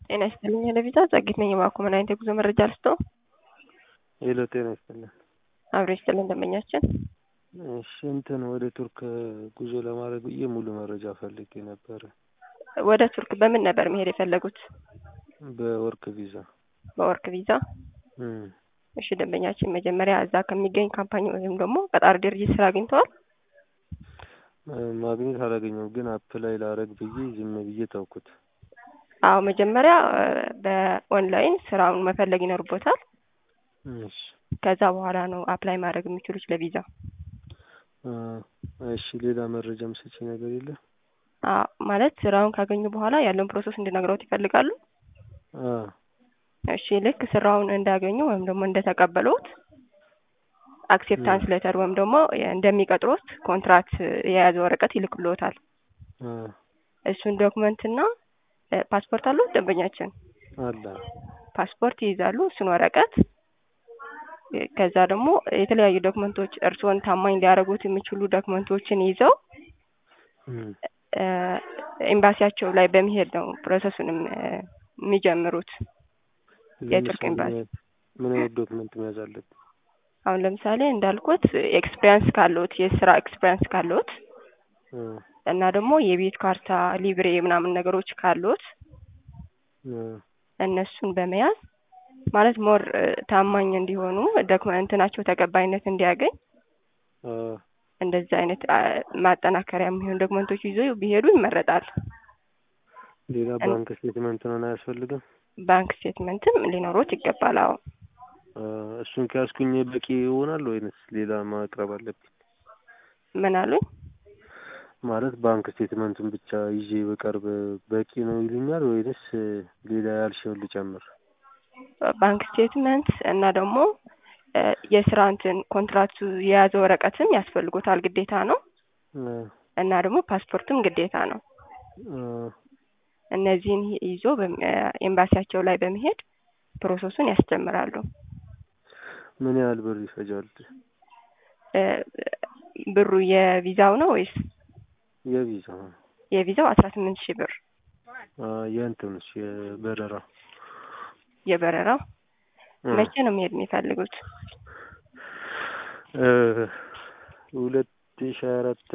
ጤና ይስጥልኝ ለቪዛ ጸጊት ነኝ። እባክዎ ምን አይነት የጉዞ መረጃ ልስጥዎ? ሄሎ ጤና ይስጥልን። አብሮ ይስጥልን ደንበኛችን። እሺ እንትን ወደ ቱርክ ጉዞ ለማድረግ ብዬ ሙሉ መረጃ ፈልጌ ነበረ። ወደ ቱርክ በምን ነበር መሄድ የፈለጉት? በወርክ ቪዛ። በወርክ ቪዛ? እም፣ እሺ ደንበኛችን መጀመሪያ እዛ ከሚገኝ ካምፓኒ ወይም ደግሞ ቀጣሪ ድርጅት ስራ አግኝተዋል? ማግኘት አላገኘሁም፣ ግን አፕላይ ላረግ ብዬ ዝም ብዬ ተውኩት። አዎ መጀመሪያ በኦንላይን ስራውን መፈለግ ይኖርቦታል። እሺ ከዛ በኋላ ነው አፕላይ ማድረግ የሚችሉት ለቪዛ። እ፣ እሺ ሌላ መረጃ ምሰጪ ነገር የለም? አዎ ማለት ስራውን ካገኙ በኋላ ያለውን ፕሮሰስ እንድነግረውት ይፈልጋሉ? አ እሺ ልክ ስራውን እንዳገኙ ወይም ደግሞ እንደተቀበሉት አክሴፕታንስ ሌተር ወይም ደግሞ እንደሚቀጥሩት ኮንትራት የያዘ ወረቀት ይልክልዎታል። አ እሱን ዶክመንት እና ፓስፖርት አለው ደንበኛችን? አለ ፓስፖርት ይይዛሉ፣ እሱን ወረቀት ከዛ ደግሞ የተለያዩ ዶክመንቶች እርስዎን ታማኝ ሊያደርጉት የሚችሉ ዶክመንቶችን ይዘው እም፣ እ፣ ኤምባሲያቸው ላይ በመሄድ ነው ፕሮሰሱንም የሚጀምሩት። የቱርክ ለምሳሌ ኤምባሲ ምን አይነት ዶክመንት መያዝ አለብኝ? አሁን ለምሳሌ እንዳልኩት ኤክስፒሪያንስ ካለዎት የስራ ኤክስፒሪያንስ ካለዎት እ እና ደግሞ የቤት ካርታ ሊብሬ ምናምን ነገሮች ካሉት እ እነሱን በመያዝ ማለት ሞር ታማኝ እንዲሆኑ ዶክመንትናቸው ተቀባይነት እንዲያገኝ አ እንደዚህ አይነት አ፣ ማጠናከሪያ የሚሆኑ ዶክመንቶች ይዞ ቢሄዱ ይመረጣል። ሌላ ባንክ ስቴትመንት ነው አያስፈልግም? ባንክ ስቴትመንትም ሊኖሮት ይገባል። አዎ አ፣ እሱን ከያዝኩኝ በቂ ይሆናል ወይንስ ሌላ ማቅረብ አለብኝ? ምን አሉኝ? ማለት ባንክ ስቴትመንቱን ብቻ ይዤ በቀርብ በቂ ነው ይሉኛል ወይንስ ሌላ ያልሽውን ልጨምር? ባንክ ስቴትመንት እና ደግሞ እ፣ የስራ እንትን ኮንትራክቱ የያዘ ወረቀትም ያስፈልጎታል ግዴታ ነው። እ እና ደግሞ ፓስፖርትም ግዴታ ነው። እ እነዚህን ይዞ በም- እ፣ ኤምባሲያቸው ላይ በመሄድ ፕሮሰሱን ያስጀምራሉ። ምን ያህል ብር ይፈጃል? እ፣ ብሩ የቪዛው ነው ወይስ የቪዛ የቪዛው አስራ ስምንት ሺህ ብር አ፣ የእንትኑስ የበረራ የበረራው እ መቼ ነው መሄድ የሚፈልጉት? እ ሁለት ሺህ አራት